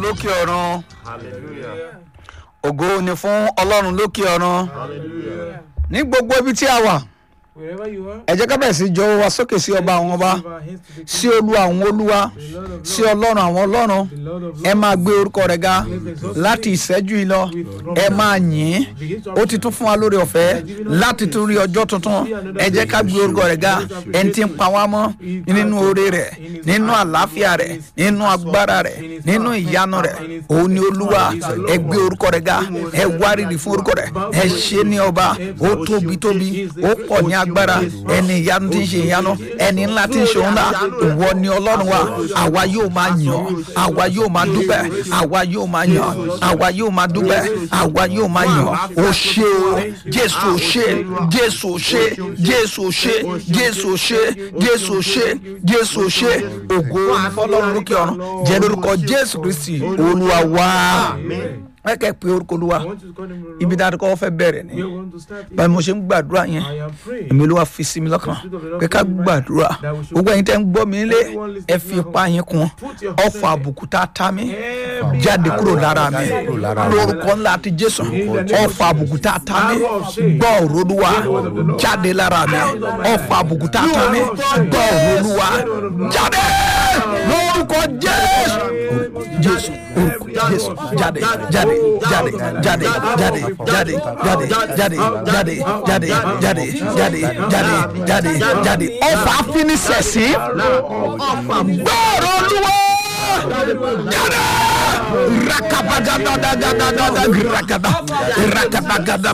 lókè ọ̀run Hallelujah. ògo ni fún ọlọ́run lókè ọ̀run Hallelujah. ní gbogbo ibi tí a wà Wherever you are, ẹ jẹ́ ká bẹ̀rẹ̀ sí jọ̀wọ́ wa sókè sí ọba àwọn ọba lift our hands to the sí olú àwọn olúwa the Lord of sí Lords, ọlọ́run àwọn ọlọ́run the Lord of ẹ Lords. máa gbé orúkọ rẹ̀ ga láti ìṣẹ́jú yìí lọ ẹ máa yìn ín ó ti tún fún wa lórí ọ̀fẹ́ láti tún rí ọjọ́ tuntun ẹ jẹ́ ká gbé orúkọ rẹ̀ ga ẹni tí ń pa wá mọ́ nínú oore rẹ̀ nínú àlàáfíà rẹ̀ nínú agbára rẹ̀ nínú ìyanu rẹ̀ òun ni olúwa ẹ gbé orúkọ rẹ̀ ga ẹ wárìrì fún orúkọ rẹ̀ ẹ ṣe ní ọba ó tóbi tóbi ó pọ̀ ní agbára ẹni ìyanu tí ń ṣe ìyanu ẹni ńlá tí ń ṣe òun ńlá ìwọ ni ọlọ́run wa àwa yóò máa yàn ọ́ àwa yóò máa dúpẹ́ àwa yóò máa yàn ọ́ àwa yóò máa dúpẹ́ àwa yóò máa yàn ọ́ ó ṣe o jésù ò ṣe jésù ò ṣe jésù ò ṣe jésù ò ṣe jésù ò ṣe jésù ò ṣe ògo ní fọlọ́run lókè ọ̀run jẹ́ lórúkọ jésù kristi olúwa wá ẹ kẹ́ pé orúkọ olúwa I want you to call him Lord. ibi dáadọ́ kọ́ fẹ́ bẹ̀rẹ̀ ni We want to start here. báyìí mo ṣe ń gbàdúrà yẹn I am praying. èmi ló wá fi sí mi lọ́kàn pé ká gbàdúrà gbogbo ẹ̀yin tẹ́ ń gbọ́ mi nílé ẹ fi ipá yín kun ọ̀fọ̀ àbùkù tá a ta mí jáde kúrò lára mi lórúkọ ńlá àti jésù ọ̀fọ̀ àbùkù tá a ta mí gbọ́ òrólúwa jáde lára mi ọ̀fọ̀ àbùkù tá a ta mí gbọ́ òrólúwa jáde lórúkọ jésù jésù orúkọ jésù jáde jáde jáde jáde jáde jáde jáde jáde jáde jáde jáde jáde jáde jáde jáde ọfà finisẹsì gbọrọ olúwa jáde rakabagadadadadada rakada rakabagada